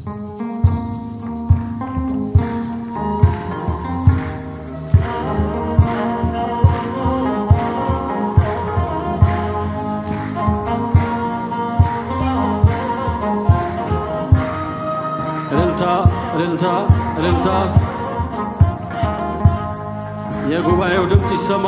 እልልታ እልልታ እልልታ የጉባኤው ድምፅ ይሰማ።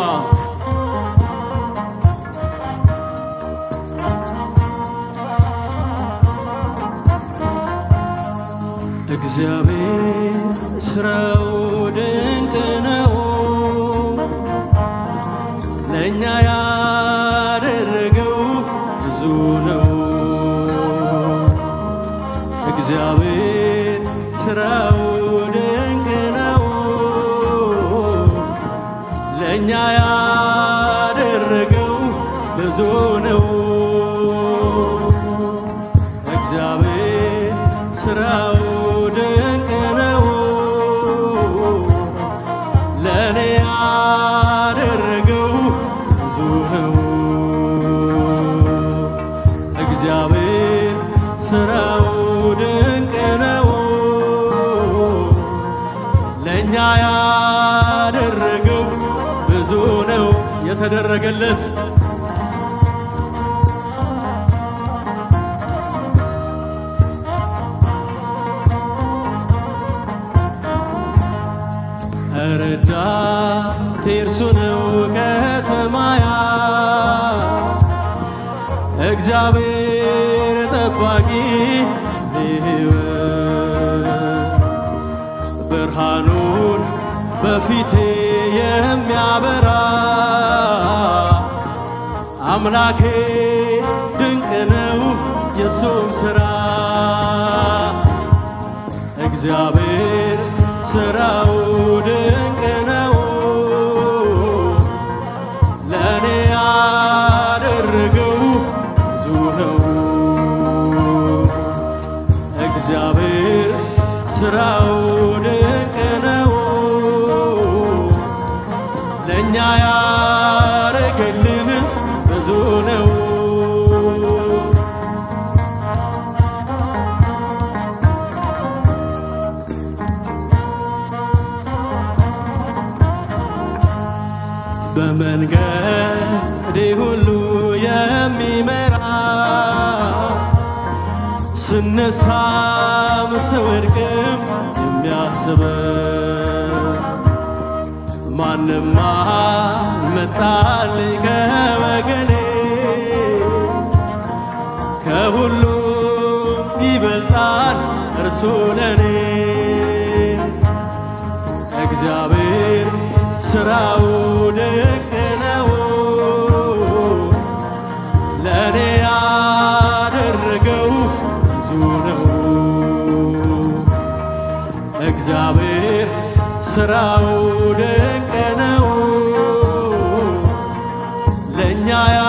እግዚአብሔር ስራው ድንቅ ነው፣ ለእኛ ያደረገው ብዙ ነው። እግዚአብሔር ስራው ድንቅ ነው፣ ለእኛ ያደረገው ብዙ ነው። እግዚአብሔር ስራው ድንቅ ነው፣ ለእኔ ያደረገው ብዙ ነው። እግዚአብሔር ስራው ድንቅ ነው፣ ለእኛ ያደረገው ብዙ ነው። የተደረገለት ረዳቴ እርሱ ነው ከሰማያት እግዚአብሔር ጠባቂ ሕይወት ብርሃኑን በፊቴ የሚያበራ አምላኬ ድንቅ ነው የሱም ሥራ እግዚአብሔር ሥራው ድንቅ ነው ለእኔ ያደረገው ብዙ ነው። እግዚአብሔር ሥራው ድንቅ ነው ለእኛ ያረገልን ብዙ ነው። በመንገዴ ሁሉ የሚመራ ስነሳም ስወድቅም የሚያስበ ማንም አልመጣልኝ ከወገኔ ከሁሉም ይበልጣል እርሱ ለኔ እግዚአብሔር ሥራው ድንቅ ነው ለእኔ ያደረገው ብዙ ነው። እግዚአብሔር ሥራው ድንቅ ነው ለእኛ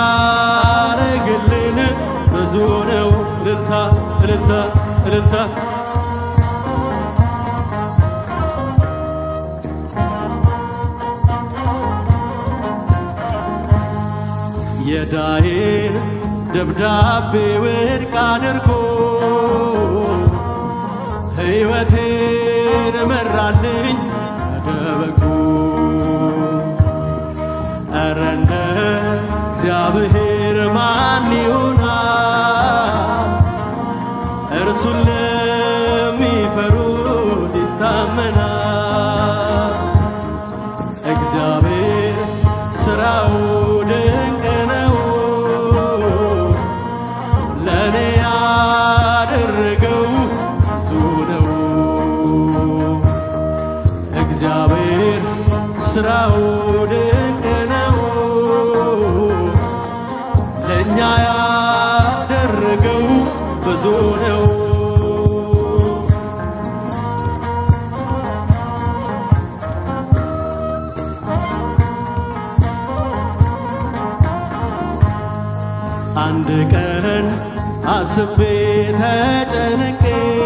ያረግልን ብዙ ነው። እልልታ እልልታ እልልታ የዳዬን ደብዳቤ ውድቅ አድርጎ ሕይወቴን መራልኝ አደበቁ ኧረ እንደ እግዚአብሔር ማን ይሆናል? እርሱን ለሚፈሩት ይታመናል። እግዚአብሔር ሥራው ድንቅ ነው ለእኔ ያደረገው ብዙ ነው። እግዚአብሔር ሥራው ድንቅ ነው ለእኛ ያደረገው ብዙ ነው። አንድ ቀን አስቤ ተጨንቄ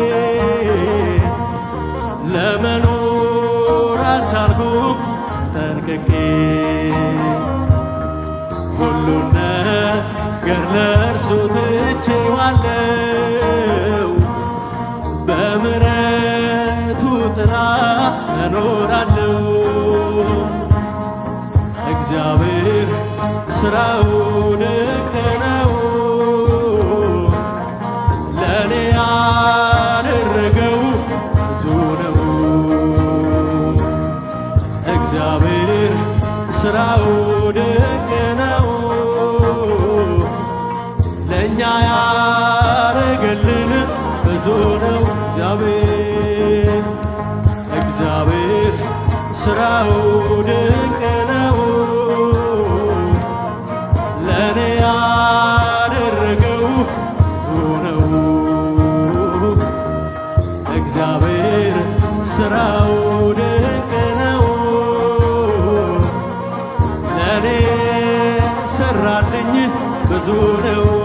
ለመኖር አልቻልኩም ጠንቅቄ ሁሉን ነገር ለእርሱ ትቼዋለው በም እኖራለሁ እግዚአብሔር ስራው ድንቅ ነው ለእኔ ያደረገው ብዙ ነው እግዚአብሔር ስራው ድንቅ ነው ለእኛ ያረገልን ብዙ ነው እግዚአብሔር እግዚአብሔር ስራው ድንቅ ነው ለእኔ ያደረገው ብዙ ነው እግዚአብሔር ስራው ድንቅ ነው ለእኔ ሰራልኝ ብዙ ነው